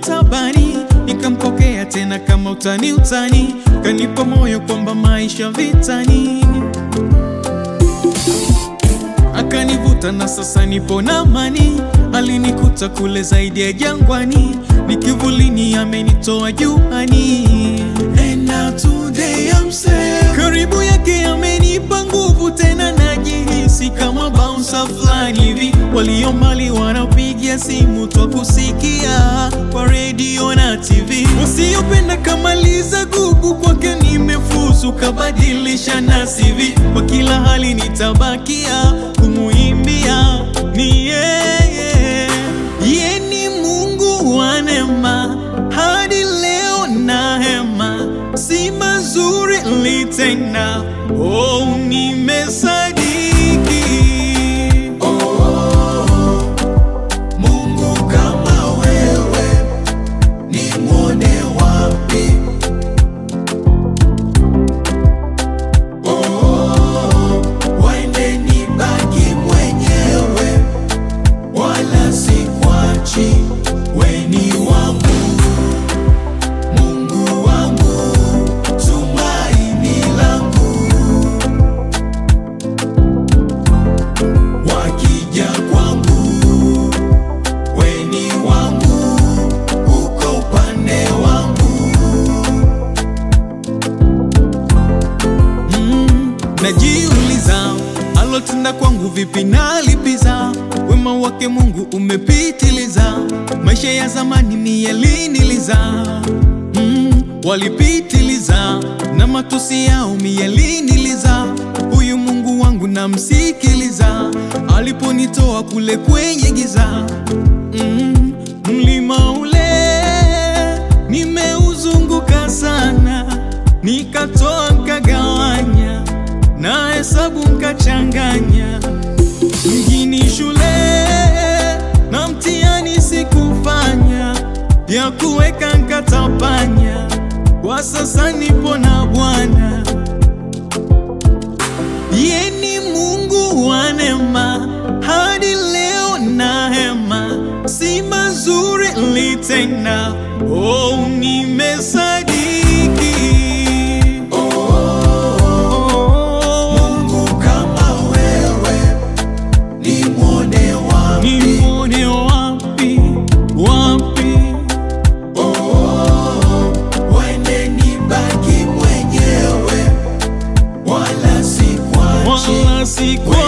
tabani, nikampokea tena kama utani utani, kanipa moyo kwamba maisha vitani, akanivuta na sasa nipo na amani. Alinikuta kule zaidi ya jangwani, ni kivulini amenitoa juani. And now today I'm safe. Karibu yake amenipa nguvu tena, najihisi kama bouncer fulani hivi. Walio mbali wanapigia simu twa kusikia kwa redio na TV. Wasiopenda kamaliza gugu kwake nimefuzu, kabadilisha na CV. Kwa kila hali nitabakia kumuimbia ni yeye. Ye ni Mungu wa neema, hadi leo na hema, si mazuri litenda. Oh, nimesadiki. Mungu kama wewe ni mwone wapi? Oh, waende nibaki mwenyewe, wala sikwachi, we ni wangu, Mungu wangu, tumaini langu. Wakija kwangu, we ni wangu, uko upande wangu. Mm, najiuliza alotenda kwangu vipi nalipiza wema wake Mungu umepitiliza maisha ya zamani ni yaliniliza mm, walipitiliza na matusi yao miyaliniliza huyu Mungu wangu namsikiliza aliponitoa kule kwenye giza mm, mlima ule nimeuzunguka sana nikatoa nkagawanya na hesabu nkachanganya mjini shule na mtihani sikufanya vya kuweka nkatapanya kwa sasa nipo na Bwana ye ni Mungu wa neema hadi leo na hema si mazuri litenda oh nimesadiki Mungu kama wewe ni mwone wapi? nimwone wapi wapi Oh, waende nibaki mwenyewe, wala sikwachi, wala sikwa